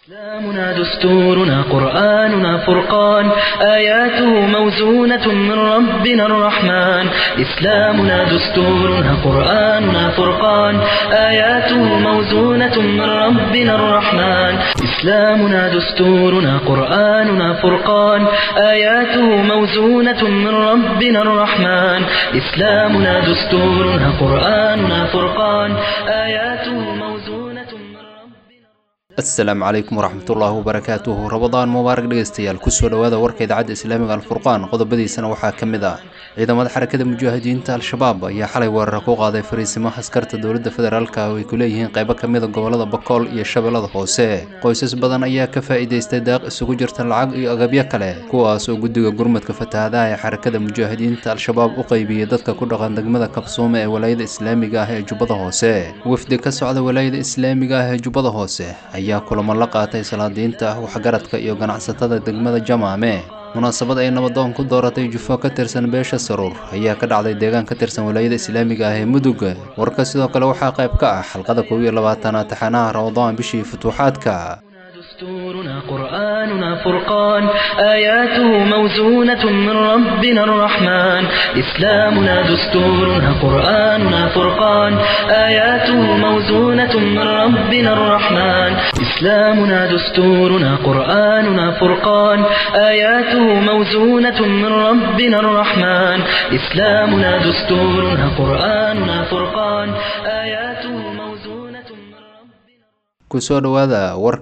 إسلامنا دستورنا قرآننا فرقان آياته موزونة من ربنا الرحمن إسلامنا دستورنا قرآننا فرقان آياته موزونة من ربنا الرحمن إسلامنا دستورنا قرآننا فرقان آياته موزونة من ربنا الرحمن إسلامنا دستورنا قرآننا فرقان آياته موزونة من ربنا asalaamu calaykum waraxmatullaahi wabarakaatuhu rabadaan mubaarak dhegeystayaal kusoo dhowaada warka idaacadda islaamiga alfurqaan qodobadiisana waxaa ka mid ah ciidamada xarakada mujaahidiinta al-shabaab ayaa xalay weerara ku qaaday fariisimo askarta dowladda federaalka oo ay ku leeyihiin qaybo ka mida gobolada bakool iyo shabeellada hoose qoysas badan ayaa ka faa'iidaystay daaq isugu jirta lacag iyo agabyo kale kuwaas oo guddiga gurmadka fatahaadaha ee xarakada mujaahidiinta al-shabaab u qaybiyey dadka ku dhaqan degmada kabsuume ee walaayada islaamiga ah ee jubbada hoose wafdi ka socda walaayada islaamiga ah ee jubbada hoose ayaa kulamo la qaatay salaadiinta waxgaradka iyo ganacsatada degmada jamaame munaasabad ay nabadoon ku dooratay jufo ka tirsan beesha saruur ayaa ka dhacday deegaan ka tirsan walaayada islaamiga ah ee mudug warka sidoo kale waxaa qayb ka ah xalqada kow iyo labaatanaad taxanaha ramadaan bishii futuuxaadka دستورنا قرآننا فرقان آياته موزونة من ربنا الرحمن إسلامنا دستورنا قرآننا فرقان آياته موزونة من ربنا الرحمن إسلامنا دستورنا قرآننا فرقان آياته موزونة من ربنا الرحمن إسلامنا دستورنا قرآننا فرقان آياته موزونة من ربنا kusoo dhowaada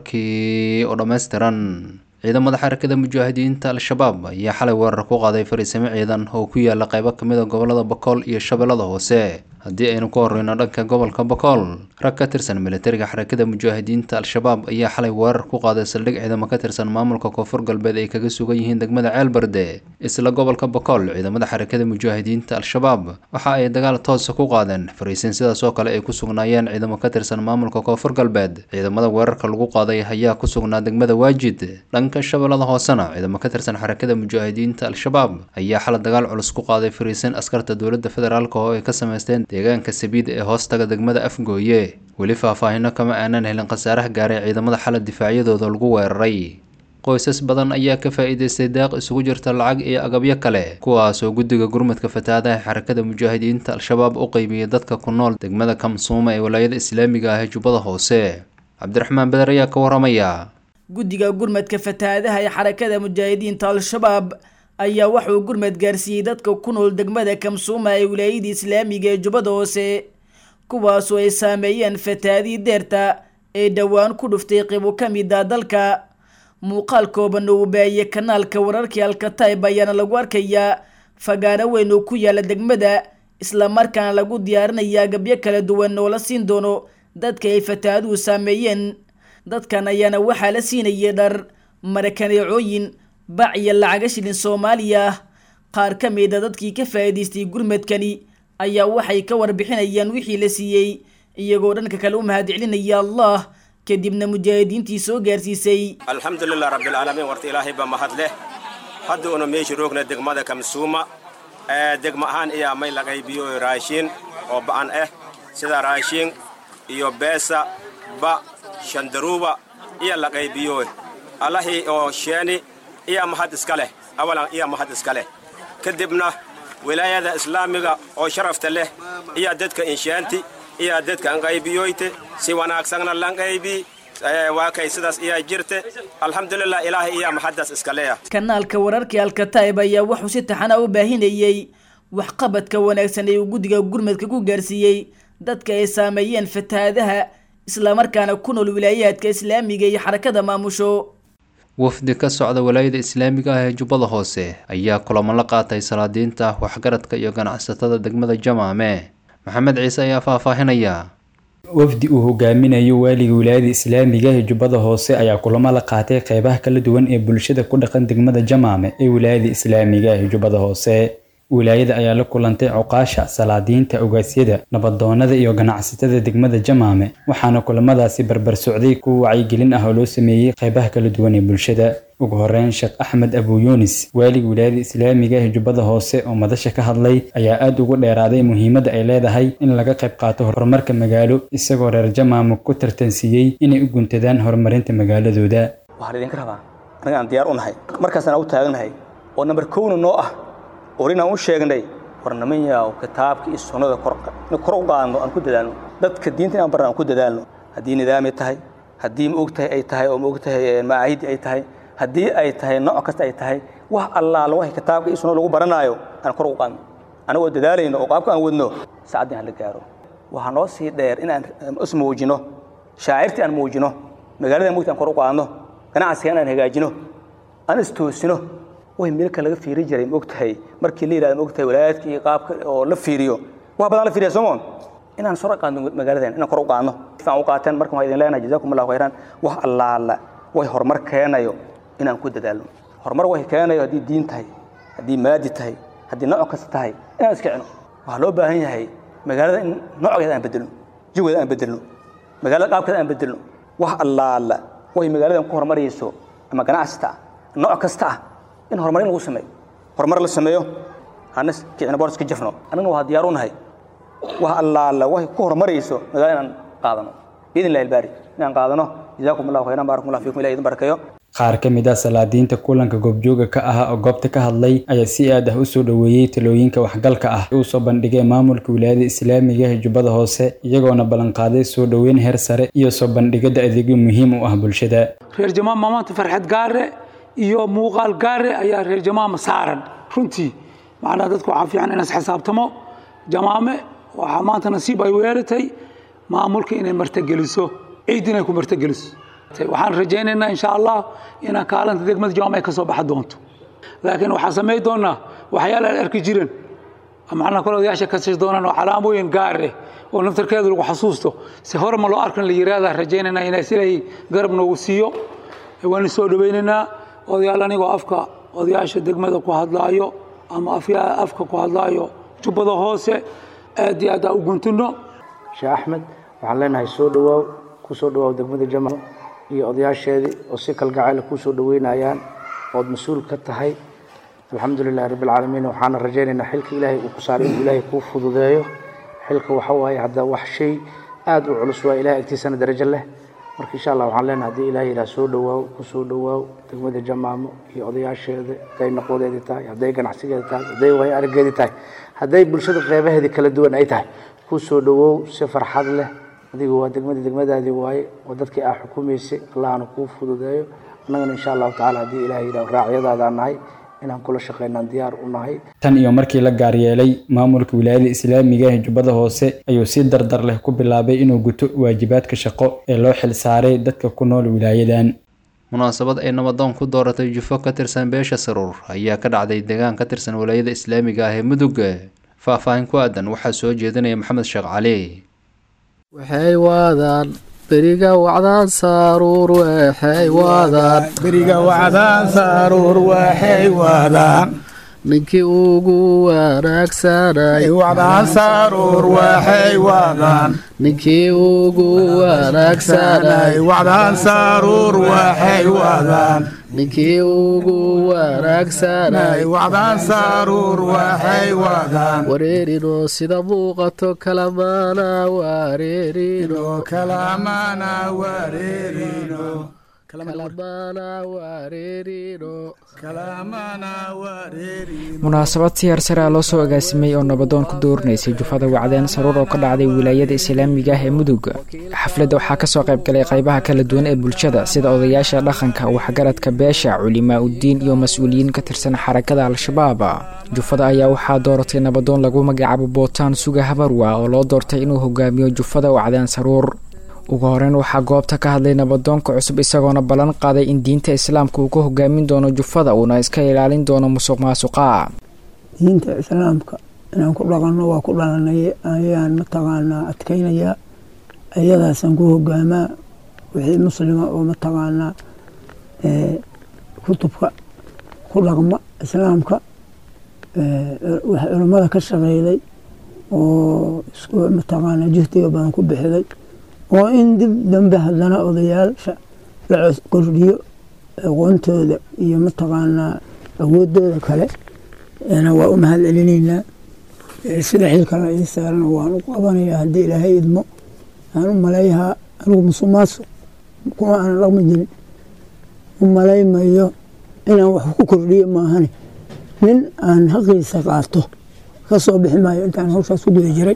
warkii oo dhammaystiran ciidamada xarakada mujaahidiinta al-shabaab ayaa xalay weerar ku qaaday fariisimo ciidan oo ku yaala qaybo kamid a gobolada bakool iyo shabeellada hoose haddii aynu ka horreyno dhanka gobolka bakool rag ka tirsan militariga xarakada mujaahidiinta al-shabaab ayaa xalay weerar ku qaaday saldhig ciidamo ka tirsan maamulka koonfur galbeed ay kaga sugan yihiin degmada ceelbarde isla gobolka bakool ciidamada xarakada mujaahidiinta al-shabaab waxa ay dagaal toosa ku qaadeen fariisin sidaas oo kale ay ku sugnaayeen ciidamo ka tirsan maamulka koonfur galbeed ciidamada weerarka lagu qaaday ayaa ku sugnaa degmada waajid dhanka shabeellada hoosena ciidamo ka tirsan xarakada mujaahidiinta al-shabaab ayaa xalay dagaal culus ku qaaday fariisin askarta dowladda federaalk oo ay ka sameysteen deegaanka sabiid ee hoostaga degmada afgooye weli faahfaahino kama aanan helin khasaaraha gaaray ciidamada xala difaacyadooda lagu weeraray qoysas badan ayaa ka faa'iidaystay daaq isugu jirta lacag iyo agabyo kale kuwaas oo guddiga gurmadka fatahaadaha xarakada mujaahidiinta al-shabaab u qaybiyey dadka ku nool degmada kamsuuma ee walaayada islaamiga ah ee jubbada hoose cabdiraxmaan beder ayaa ka waramaya guddiga gurmadka fatahaadaha ee xarakada mujaahidiinta al-shabaab ayaa waxauu gurmad gaarsiiyey dadka ku nool degmada kamsuuma ee wilaayada islaamiga ee jubbada hoose kuwaasoo ay saameeyeen fatahaadii deerta ee dhowaan ku dhuftay qibo ka mid a dalka muuqaal kooban oo baayiyey kanaalka wararkii alkatayb ayaana lagu arkayaa fagaaro weyn oo ku yaala degmada islamarkaana lagu diyaarinaya agabyo kala duwan oo la siin doono dadka ay fatahaaduhu saameeyeen dadkan ayaana waxaa la siinayay dhar marakaneecooyin bac iyo lacaga shilin soomaaliya ah qaar ka mid a dadkii ka faa'iidaystay gurmadkani ayaa waxay ka warbixinayaan wixii la siiyey iyagoo dhanka kale u mahadcelinaya allah kadibna mujaahidiintii soo gaarsiisay alxamdulilah rabbilcaalamiin warta ilaahay baa mahad leh hadda una meesha roogna degmada kamsuuma ee degma ahaan iyaa may la qaybiyo raashiin oo ba'an ah sida raashiin iyo beesa ba shandaruuba iyo la qaybiyo allahii oo sheeni iya mahad iska leh awalan iya mahad iska leh kadibna wilaayada islaamiga oo sharafta leh iya dadka inshaanti iya dadka anqaybiyoyte si wanaagsanna lanqaybi waa kay sidaas iyaa jirte alxamdulilah ilaahay iya maxaddaas iska leeya kanaalka wararkii alkataib ayaa wuxuu si taxana u baahinayey waxqabadka wanaagsan ee uu guddiga gurmadka ku gaarsiiyey dadka ay saameeyeen fatahaadaha islamarkaana ku nool wilaayaadka islaamiga iyo xarakada maamusho wafdi ka socda walaayada islaamiga ah ee jubbada hoose ayaa kulamo la qaatay salaadiinta waxgaradka iyo ganacsatada degmada jamaame maxamed ciise ayaa faahfaahinaya wafdi uu hogaaminayo waaliga wilaayada islaamiga ee jubbada hoose ayaa kulamo la qaatay qeybaha kala duwan ee bulshada ku dhaqan degmada jamaame ee wilaayada islaamiga ee jubbada hoose wilaayada ayaa la kulantay cuqaasha salaadiinta ogaasyada nabadoonada iyo ganacsatada degmada jamaame waxaana kulamadaasi barbar socday kuwa wacyigelin ah oo loo sameeyey qeybaha kala duwan ee bulshada ugu horeyn sheekh axmed abu yunis waaliga wilaayada islaamiga ee jubbada hoose oo madasha ka hadlay ayaa aada ugu dheeraaday muhiimadda ay leedahay in laga qayb qaato horumarka magaalo isagoo reer jamaamo ku tartansiiyey inay u guntadaan horumarinta magaaladooda waxaan idinka rabaa annaga aan diyaar u nahay markaasaan u taagnahay oo namber kowna noo ah orinaan u sheegnay war niman yaaw kitaabka iyo sunnada in kor u qaadno aan ku dadaalno dadka diinta inaan barna aan ku dadaalno haddii nidaami tahay haddii ma ogtahay ay tahay oo ma ogtahay macaahidi ay tahay haddii ay tahay nooc kasta ay tahay wax allaala wax kitaabka iyo sunnada lagu baranaayo aan kor u qaadno anagoo dadaalayno oo qaabka aan wadno saacadii aan la gaaro waxaa noo sii dheer inaan is muujino shaacirtii aan muujino magaalada mugta aan kor u qaadno ganacsiga inaan hagaajino aan istoosino way meelka laga fiiri jiray ma ogtahay markii la yidhahdo ma ogtahay walaayaadka iyo qaabka oo la fiiriyo wax badan la fiiriya soomoon inaan soo qaadno magaaladan inaan kor u qaadno fiican u qaateen markan waa idin leenahay jazakum allahu khayran wax allaala way horumar keenayo inaan ku dadaalno horumar way keenayo haddii diin tahay haddii maadi tahay haddii nooc kasta tahay inaan iska cino waxaa loo baahan yahay magaalada in noocgeeda aan bedelno jawigeeda aan bedelno magaalada qaabkeeda aan bedelno wax allaala way magaaladan ku horumarayso ama ganacsita ah nooc kasta ah in horumarin lagu sameeyo horumar la sameeyo hana kicina boor iska jafno annagna waa diyaar u nahay wax allaala way ku horumarayso magaalada inaan qaadano biidn illahi albaari inaan qaadano jazaakum allahu khayran baarakum allah fiikum ilahi idin barakeeyo qaar ka mid ah salaadiinta kulanka goobjooga ka ah oo goobta ka hadlay ayaa si aad ah u soo dhoweeyey talooyinka waxgalka ah uu soo bandhigay maamulka wilaayada islaamiga ee jubbada hoose iyagoona ballanqaaday soo dhoweyn heer sare iyo soo bandhigidda adeegyo muhiim u ah bulshada reer jamaama maanta farxad gaare iyo muuqaal gaare ayaa reer jamaama saaran runtii macnaha dadku waxaa fiican inaas xisaabtamo jamaame waxaa maanta nasiib ay weeratay maamulka inay martageliso ciid inay ku martageliso waxaan rajaynaynaa insha allah inaan kaalinta degmada jamaama ay ka soo baxi doonto laakiin waxaan samayn doonaa waxyaala aan arki jirin macnaha kole odayaasha kasi doonaan oo calaamooyin gaar ah oo naftarkeeda lagu xasuusto si hore ma loo arkan la yiraahdaa rajaynaynaa inay silay garab noogu siiyo waan soo dhawaynaynaa odayaal anigoo afka odayaasha degmada ku hadlaayo ama afka ku hadlaayo jubbada hoose aad iyo aad aa u guntino sheekh axmed waxaan leenahay soo dhawaaw ku soo dhawaaw degmada jamal iyo odayaasheedii oo si kalgacayla kuu soo dhaweynayaan ood mas-uul ka tahay alxamdu lilahi rabbi alcaalamiin waxaana rajaynaynaa xilka ilaahay uu ku saaray inuu ilaahay kuu fududeeyo xilka waxa waaye hadda wax shay aada u culus waa ilahay agtiisana darajo leh marka insha allah waxaan leenahay haddii ilahay yidhaha soo dhawaaw ku soo dhawaaw degmada jamaamo iyo odayaasheeda hadday naqwadeedii tahay hadday ganacsigeeda tahay hadday waayo araggeedii tahay hadday bulshada qeybaheedii kala duwan ay tahay ku soo dhawoow si farxad leh adigu waa degmadii degmadaadii waaye oo dadkii aa xukumaysay allahna kuu fududeeyo annagana insha allahu tacala haddii ilahay yidhaha raacyadaadaan nahay inaan kula shaqeynaan diyaar u nahay tan iyo markii la gaaryeelay maamulka wilaayada islaamiga ee jubbada hoose ayuu si dardar leh ku bilaabay inuu guto waajibaadka shaqo ee loo xil saaray dadka ku nool wilaayadan munaasabad ay nabadoon ku dooratay jufo ka tirsan beesha saruur ayaa ka dhacday deegaan ka tirsan wilaayada islaamiga ah ee mudug faahfaahin ku aadan waxaa soo jeedinaya maxamed sheekh cali waxay waadaan beriga wacdaan saaruur waxay waadaan beriga wacdaan saaruur waxay waadaan ninkii ugu wanaagsanay wacdaan saaruur waxay waadaan ninkii ugu wanaagsanay wacdaan saaruur waxay waadaan ninkii ugu wanaagsanay wacdaan saaruur waxay waadaan wareerino sida muuqato kalamaana wareerino kalamana wareerino munaasabad si hersare a loo soo agaasimay oo nabadoon ku doorinaysay jufada wacdeen saruur oo ka dhacday wilaayada islaamiga ah ee mudug xafladda waxaa kasoo qayb galay qaybaha kala duwan ee bulshada sida odayaasha dhaqanka waxgaradka beesha culimaa uddiin iyo mas-uuliyiin ka tirsan xarakada al-shabaab jufada ayaa waxaa dooratay nabadoon lagu magacaabo bootaan suga habarwa oo loo doortay inuu hogaamiyo jufada wacdeen saruur ugu horeyn waxaa goobta ka hadlay nabadoonka cusub isagoona ballan qaaday in diinta islaamka uu ka hogaamin doono jufada uuna iska ilaalin doono musuq maasuqa diinta islaamka inaan ku dhaqanno waa ku dhalanay ayaan mataqaanaa adkaynayaa iyadaasaan ku hogaamaa wixii muslima oo mataqaanaa kutubka ku dhaqma islaamka wax culummada ka shaqeyday oo mataqaanaa juhdiga badan ku bixiday oo in dib dambe haddana odayaasha la kordhiyo aqoontooda iyo mataqaanaa awoodooda kale waa u mahad celinaynaa sida xilkana ii saarana waan u qabanayaa haddii ilaahay idmo aan u maleeyahaa anigu musumaaso kuma aanan dhaqmi jirin u malaymayo inaan wax ku kordhiyo maahane nin aan haqiisa qaato ka soo bixi maayo intaan hawshaas ku guda jiray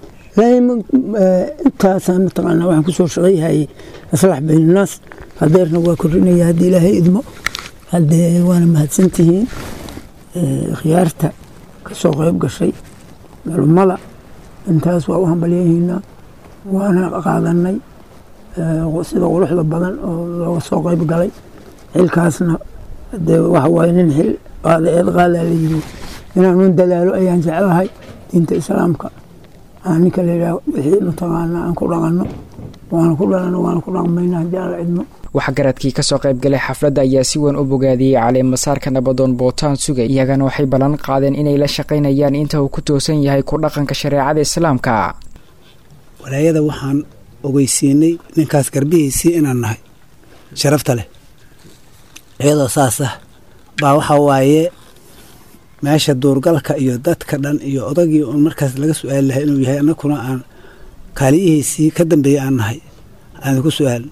intaasaan mataqaanaa waxaan kusoo shaqayhayay aslax baynannaas hadeerna waa kordhinaya haddii ilaahay idmo haddee waana mahadsantihiin khiyaarta ka soo qayb gashay culummada intaas waa u hambalyahiinaa waana qaadanay sida quruxda badan oo looga soo qayb galay xilkaasna dee waxa waaye nin xil qaada eed qaadaa la yiri inaanun dadaalo ayaan jeclahay diinta islaamka aan ninka la yidhaah wixii mataqaanaa aan ku dhaqanno waana ku dhalano waana ku dhaqmayna haddii aan la cidmo waxgaradkii kasoo qaybgalay xafladda ayaa si weyn u bogaadiyey caleemasaarka nabadoon bootaan suga iyagana waxay ballan qaadeen inay la shaqaynayaan inta uu ku toosan yahay ku dhaqanka shareecada islaamka walaayada waxaan ogeysiinay ninkaas garbihiisii inaan nahay sharafta leh iyadoo saas ah baa waxaa waaye meesha duurgalka iyo dadka dhan iyo odagii uun markaas laga su-aali lahay inuu yahay annakuna aan kaaliyihiisii ka dambeeyey aan nahay aan ku su-aalin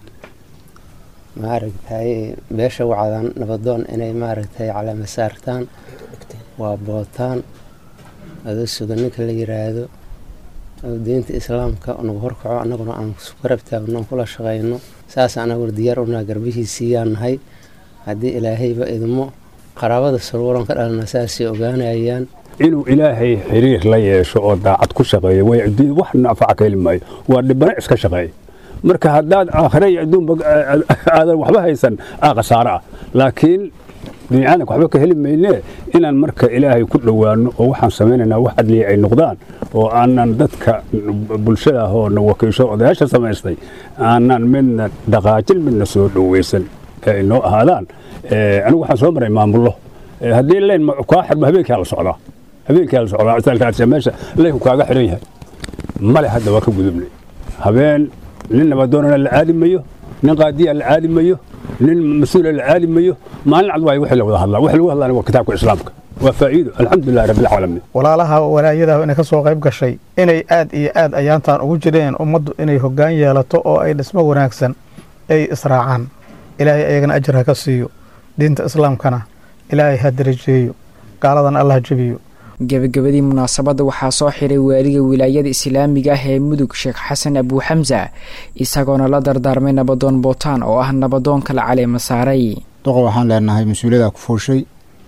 maaragtay beesha wacdaan nabadoon inay maaragtay caleema saartaan waa bootaan adoo suga ninka la yiraahdo oo diinta islaamka nagu horkaco annaguna aan garab taagno kula shaqayno saas anaguna diyaar unaa garbihiisiiyaan nahay haddii ilaahayba idmo qaraabada saruuran ka dhalana saasay ogaanayaan inuu ilaahay xiriir la yeesho oo daacad ku shaqeeyo way wax nafaca ka heli maayo waa dhibana iska shaqeeya marka haddaad aakhire iyo adduunba aadan waxba haysan aa khasaaro ah laakiin biniaadanka waxba ka heli maynee inaan marka ilaahay ku dhowaano oo waxaan samaynaynaa wax adliya ay noqdaan oo aanan dadka bulshada ah oo na wakiisho odayaasha samaystay aanan midna dhaqaajin midna soo dhoweysan ee ay noo ahaadaan anigu waxaan soo maray maamullo haddii leyn kaa xirmo habeenkaa la socdaa habeenkaa la socdaa isaalkaas meesha leynku kaaga xiran yahay male hadda waa ka gudubnay habeen nin nabadoonana la aadi mayo nin qaadiya la aadi mayo nin mas-uula la aadi mayo maalin cad waay wixii la wada hadlaa wixii lagu hadlaana waa kitaabka islaamka waa faa'iido alxamdulillahi rabbil caalamiin walaalaha walaayadaha inay ka soo qayb gashay inay aad iyo aad ayaantaan ugu jireen ummaddu inay hoggaan yeelato oo ay dhismo wanaagsan ay israacaan ilaahay ayagana ajar ha ka siiyo diinta islaamkana ilaahay ha darajeeyo gaaladana allah jebiyo gebagabadii munaasabadda waxaa soo xiray waaliga wilaayada islaamiga ah ee mudug sheekh xasan abuuxamsa isagoona la dardaarmay nabadoon bootaan oo ah nabadoonka la caleema saaray doqa waxaan leenahay mas-uuliyada ku fooshay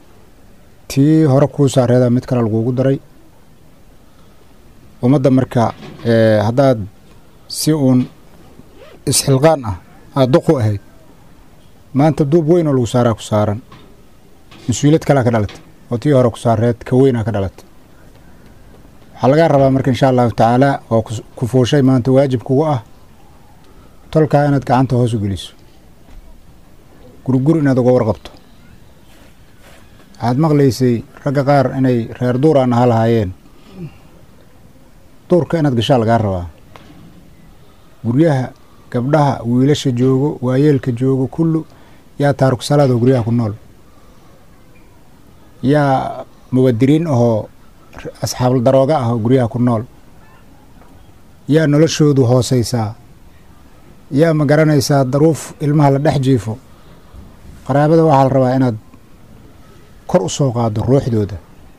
tii hore kuu saareeda mid kale lagugu daray ummadda marka haddaad si uun isxilqaan ah aada duqu ahayd maanta duub weyn oo lagu saaraa ku saaran mas-uuliyad kalea ka dhalatay oo tii hore ku saareed ka weynaa ka dhalatay waxaa lagaa rabaa marka insha allahu tacaala oo ku fuushay maanta waajib kugu ah tolkaa inaad gacanta hoos u geliso gurgur inaad uga warqabto waxaad maqlaysay ragga qaar inay reer duuraan aha lahaayeen duurka inaad gashaa lagaa rabaa guryaha gabdhaha wiilasha joogo waayeelka joogo kullu yaa taaruk salaad oo guryaha ku nool yaa muwadiriin ahoo asxaabul darooga ah oo guryaha ku nool yaa noloshoodu hoosaysaa yaa ma garanaysaa daruuf ilmaha la dhex jiifo qaraabada waxaa la rabaa inaad kor u soo qaado ruuxdooda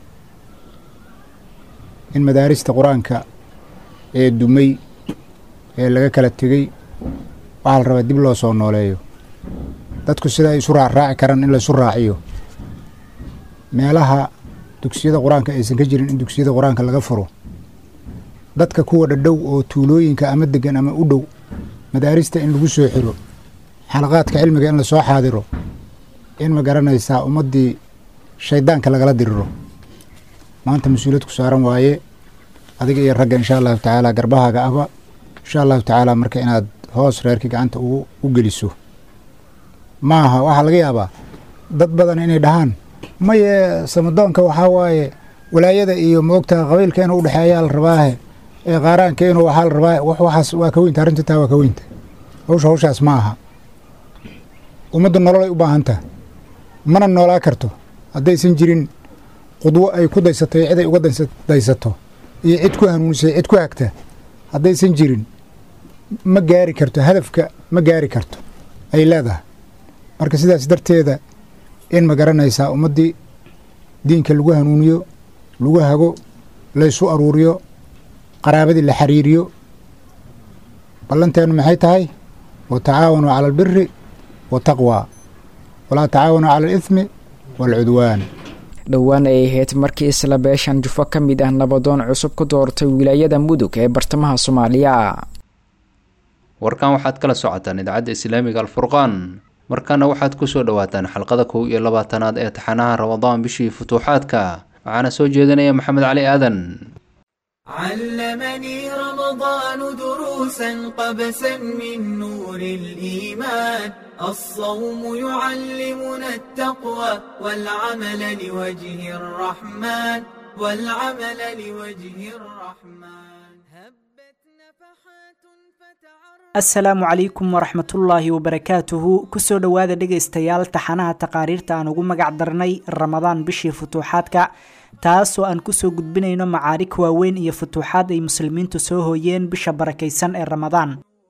in madaarista qur-aanka ee dumay ee laga kala tegey waxaa la rabaa dib loo soo nooleeyo dadku sida ay isu raacraaci karaan in laysu raaciyo meelaha dugsiyada qur-aanka aysan ka jirin in dugsiyada qur-aanka laga furo dadka kuwa dhadhow oo tuulooyinka ama degan ama u dhow madaarista in lagu soo xiro xalaqaadka cilmiga in lasoo xaadiro in ma garanaysaa ummaddii shaydaanka lagala diriro maanta mas-uuliyad ku saaran waaye adiga iyo ragga insha allahu tacaala garbahaaga ahba insha allahu tacaala marka inaad hoos reerkii gacanta u geliso maaha waxaa laga yaabaa dad badan inay dhahaan maye samadoonka waxaa waaye walaayada iyo moogta qabiilka inuu udhexeeyaa la rabaahe ee qaaraanka inuu waxaa la rabaa waxaas waa ka weynta arrinta taa waa ka weynta hawsha hawshaas ma aha ummadda nolol ay u baahan taha mana noolaa karto haddaysan jirin qudwo ay ku daysatay cid ay uga daysato iyo cid ku hanuunisay cid ku hagta haddaysan jirin ma gaari karto hadafka ma gaari karto ay leedahay marka sidaas darteeda in ma garanaysaa ummaddii diinka lagu hanuuniyo lagu hago laysu aruuriyo qaraabadii la xiriiriyo ballanteenu maxay tahay wa tacaawanuu cala albiri wataqwa walaa tacaawanuu cala alithmi waalcudwaan dhowaan ay ahayd markii isla beeshan jufo ka mid ah nabadoon cusub ku doortay wilaayada mudug ee bartamaha soomaaliya warkan waxaad kala socotaan idaacadda islaamiga alfurqaan markaana waxaad ku soo dhowaataan xalqada kow iyo labaatanaad ee taxanaha ramadaan bishii futuuxaadka waxaana soo jeedinaya maxamed cali aadan علمني رمضان دروسا قبسا من نور الإيمان الصوم يعلمنا التقوى والعمل لوجه الرحمن والعمل لوجه الرحمن asalaamu calaykum waraxmatullaahi wabarakaatuhu kusoo dhowaada dhegaystayaal taxanaha taqaariirta aan ugu magac darnay ramadaan bishii futuuxaadka taasoo aan kusoo gudbinayno macaarig waaweyn iyo futuuxaad ay muslimiintu soo hooyeen bisha barakaysan ee ramadaan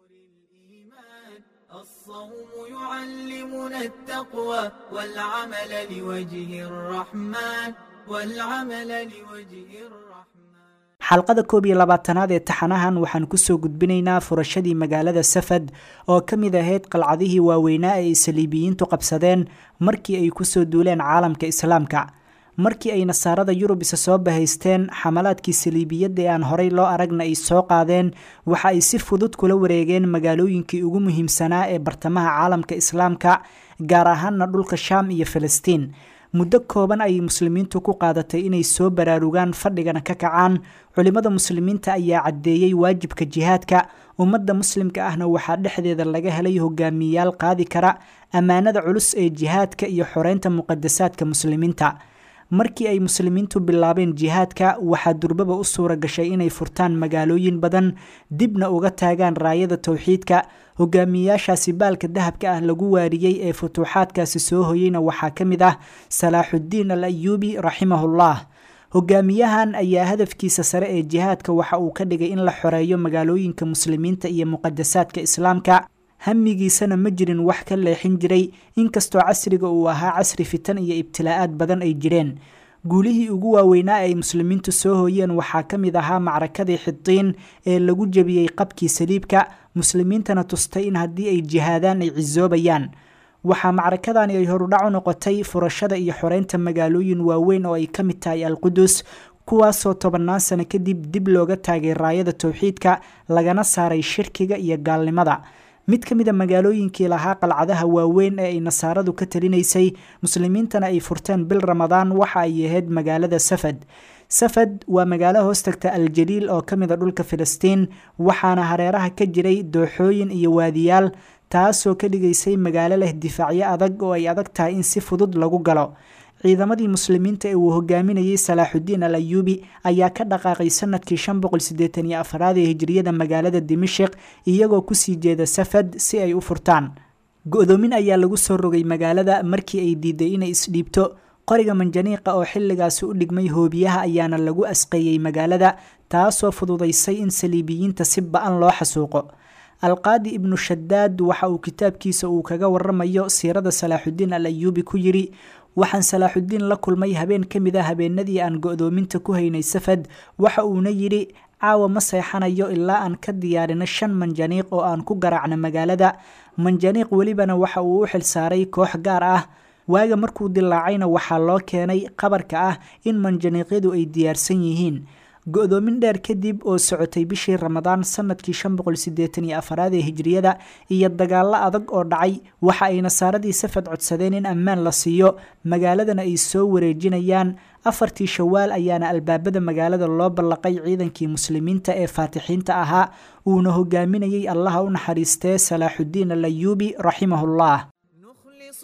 يعلمنا التقوى والعمل لوجه الرحمن والعمل لوجه الرحمن xalqada koob iyo labaatanaad ee taxanahan waxaan kusoo gudbinaynaa furashadii magaalada safad oo ka mid ahayd qalcadihii waaweynaa ee ay saliibiyiintu qabsadeen markii ay kusoo duuleen caalamka islaamka markii ay nasaarada yurub isa soo bahaysteen xamalaadkii saliibiyadda ee aan horey loo aragna ay soo qaadeen waxa ay si fudud kula wareegeen magaalooyinkii ugu muhiimsanaa ee bartamaha caalamka islaamka gaar ahaana dhulka shaam iyo filistiin muddo kooban ayay muslimiintu ku qaadatay inay soo baraarugaan fadhigana ka kacaan culimmada muslimiinta ayaa caddeeyey waajibka jihaadka ummadda muslimka ahna waxaa dhexdeeda laga helay hogaamiyayaal qaadi kara ammaanada culus ee jihaadka iyo xoreynta muqadasaadka muslimiinta markii ay muslimiintu bilaabeen jihaadka waxaa durbaba u suura gashay inay furtaan magaalooyin badan dibna uga taagaan raayada towxiidka hogaamiyayaashaasi baalka dahabka ah lagu waariyey ee futuuxaadkaasi soo hoyeyna waxaa ka mid ah salaaxuddiin al ayuubi raximahullah hogaamiyahan ayaa hadafkiisa sare ee jihaadka waxa uu ka dhigay in la xoreeyo magaalooyinka muslimiinta iyo muqadasaadka islaamka hamigiisana ma jirin wax ka leexin jiray inkastoo casriga uu ahaa casri fitan iyo ibtilaa'aad badan ay jireen guulihii ugu waaweynaa ay muslimiintu soo hooyeen waxaa ka mid ahaa macrakadii xidiin ee lagu jebiyey qabkii saliibka muslimiintana tustay in haddii ay jihaadaan ay cisoobayaan waxaa macrakadani ay horudhac u noqotay furashada iyo xoreynta magaalooyin waaweyn oo ay ka mid tahay alqudus kuwaasoo tobannaan sano kadib dib looga taagay raayada towxiidka lagana saaray shirkiga iyo gaalnimada mid ka mida magaalooyinkii lahaa qalcadaha waaweyn ee ay nasaaradu ka talinaysay muslimiintana ay furteen bil ramadaan waxa ay ahayd magaalada safad safad waa magaalo hoostagta aljaliil oo ka mida dhulka filistiin waxaana hareeraha ka jiray dooxooyin iyo waadiyaal taasoo ka dhigaysay magaalo leh difaacyo adag oo ay adag tahay in si fudud lagu galo ciidamadii muslimiinta ee uu hogaaminayey salaaxudiin al ayuubi ayaa ka dhaqaaqay sanadkii shan boqol sideetan iyo afraad ee hijriyada magaalada dimashik iyagoo kusii jeeda safad si ay u furtaan go-doomin ayaa lagu soo rogay magaalada markii ay diiday inay isdhiibto qoriga manjaniiqa oo xilligaasi u dhigmay hoobiyaha ayaana lagu asqeeyey magaalada taasoo fududaysay in saliibiyiinta si ba-an loo xasuuqo alqaadi ibnu shadaad waxa uu kitaabkiisa uu kaga waramayo siirada salaaxudiin al ayuubi ku yiri waxaan salaaxudiin la kulmay habeen ka mid a habeenadii aan go-doominta ku haynay safad waxa uuna yidhi caawa ma seexanayo ilaa aan ka diyaarino shan manjaniiq oo aan ku garaacno magaalada manjaniiq welibana waxa uu u xilsaaray koox gaar ah waaga markuu dilaacayna waxaa loo keenay qabarka ah in manjaniiqyadu ay diyaarsan yihiin go-doomin dheer kadib oo socotay bishii ramadaan sanadkii shan boqol sideetan iyo afaraad ee hijriyada iyo dagaallo adag oo dhacay waxa ay nasaaradii safad codsadeen in ammaan la siiyo magaaladana ay soo wareejinayaan afartii shawaal ayaana albaabada magaalada loo ballaqay ciidankii muslimiinta ee faatixiinta ahaa uuna hogaaminayay allaha u naxariistee salaaxudiin al ayuubi raximahullah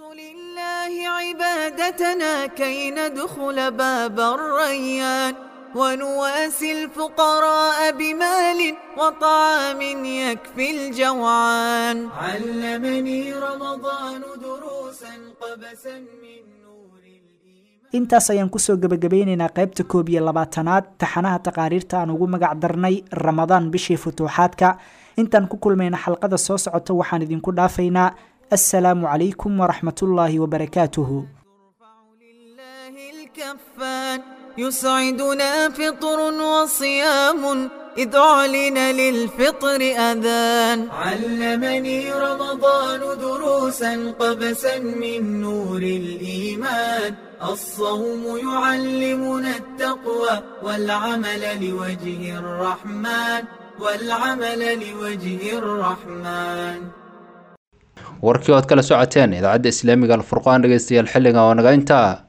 لله عبادتنا كي ندخل باب الريان ونواسي الفقراء بمال وطعام يكفي الجوعان علمني رمضان دروسا قبسا من intaas ayaan kusoo gebagabeynaynaa qaybta koob iyo labaatanaad taxanaha taqaariirta aan ugu magac darnay ramadaan bishii futuuxaadka intaan ku kulmayna xalqada soo socota waxaan idinku dhaafaynaa assalaamu calaykum waraxmatullaahi wabarakaatuhu الكفان يسعدنا فطر وصيام إذ أعلن للفطر أذان علمني رمضان دروسا قبسا من نور الإيمان الصوم يعلمنا التقوى والعمل لوجه الرحمن والعمل لوجه الرحمن warkii ood kala socoteen idaacadda islaamiga alfurqaan dhegeystayaal xilliga oo naga intaa